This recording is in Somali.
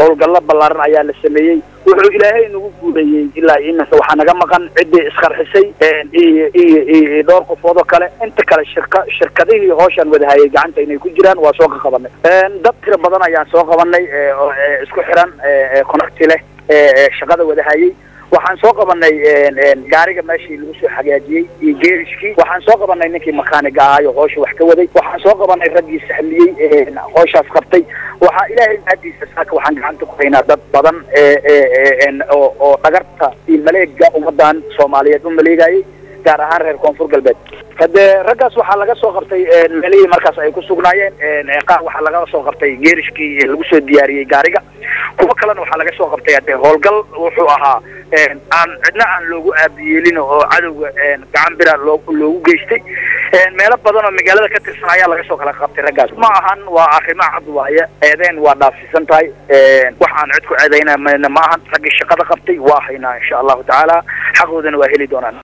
howlgallo ballaaran ayaa la sameeyey wuxuu ilaahay nagu guuleeyey ilaa iminka waxaa naga maqan ciddii isqarxisay iyo iyo iyo dhowr qofood oo kale inta kale shirka shirkadihii hooshaan wadahayay gacanta inay ku jiraan waa soo qaqabanay dad tira badan ayaan soo qabanay oo isku xiran connecti leh shaqada wadahayay waxaan soo qabanay gaariga meeshii lagu soo hagaajiyey iyo geerishkii waxaan soo qabanay ninkii makaaniga ahaayo hoosha wax ka waday waxaan soo qabanay raggii sahliyey hooshaas qabtay waxaa ilaahay mahadiisa saaka waxaan gacanta ku haynaa dad badan oo oo dhagarta iyo maleega ummadan soomaaliyeed u maleegayay gaar ahaan reer koonfur galbeed hadee raggaas waxaa laga soo qabtay meelihii markaas ay ku sugnaayeen qaar waxaa laga soo qabtay geerishkii lagu soo diyaariyey gaariga kuwo kalena waxaa laga soo qabtay hadee howlgal wuxuu ahaa aan cidna aan loogu aabiyeelin oo cadowga gacan bira loo loogu geystay meelo badan oo magaalada ka tirsan ayaa laga soo kala qabtay raggaas ma ahan waa arrimo cad waaye eedeen waa dhaafsiisan tahay wax aan cid ku eedaynana ma ahan raggii shaqada qabtay waa haynaa insha allahu tacaala xaqoodana waa heli doonaan